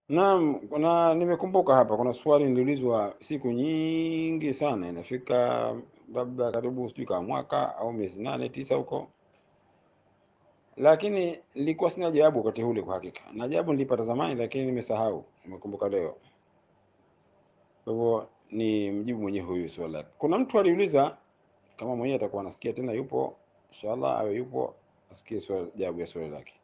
Naam, kuna nimekumbuka hapa, kuna swali niliulizwa siku nyingi sana, inafika labda karibu sijui kama mwaka au miezi nane tisa huko, lakini nilikuwa sina jawabu wakati ule kwa hakika, na jawabu nilipata zamani, lakini nimesahau, nimekumbuka leo. Kwa hivyo ni mjibu mwenyewe huyu swali lake. Kuna mtu aliuliza, kama mwenyewe atakuwa anasikia tena, yupo inshallah, awe yupo asikie swali, jawabu ya swali lake.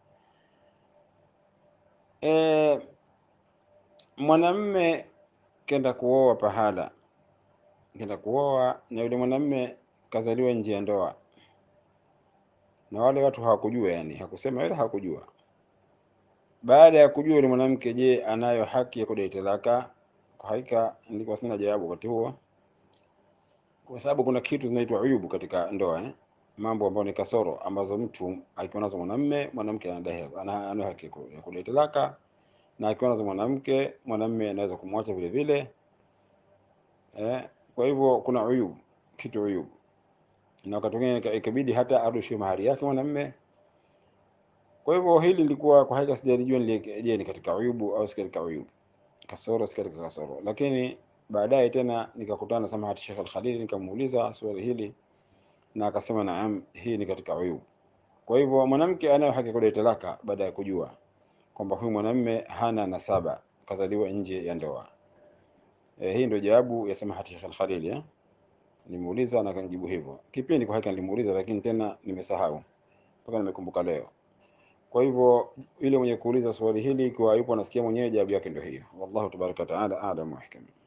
E, mwanamme kenda kuoa pahala, kenda kuoa na yule mwanamme kazaliwa nje ya ndoa, na wale watu hawakujua, yani hakusema wala hawakujua. Baada ya kujua yule mwanamke, je, anayo haki ya kudai talaka? Kwa hakika nilikuwa sina jawabu wakati huo, kwa sababu kuna kitu zinaitwa uyubu katika ndoa eh? mambo ambayo ni kasoro ambazo mtu akiwa nazo mwanamme, mwanamke anadai ana ana haki ya kudai talaka, na akiwa nazo mwanamke, mwanamme anaweza kumwacha vile vile eh? Kwa hivyo kuna uyubu, kitu uyubu, na wakati mwingine ikabidi hata arudishiwe mahari yake mwanamme. Kwa hivyo hili lilikuwa kwa hakika sijalijua, je, ni katika uyubu au si katika uyubu, kasoro si katika kasoro. Lakini baadaye tena nikakutana na samahati Sheikh Al-Khalili, nikamuuliza swali hili na akasema naam, hii ni katika uyubu. Kwa hivyo mwanamke anayo haki kudai talaka baada ya kujua kwamba huyu mwanamme hana nasaba, kazaliwa nje ya ndoa. E, hii ndio jawabu ya samahati Sheikh Al-Khalili eh? Nimuuliza na kanijibu hivyo. Kipindi kwa hakika nilimuuliza, lakini tena nimesahau mpaka nimekumbuka leo. Kwa hivyo yule mwenye kuuliza swali hili, ikiwa yupo anasikia mwenyewe, jawabu yake ndio hiyo. Wallahu tabaraka wa taala a'lam wa ahkam.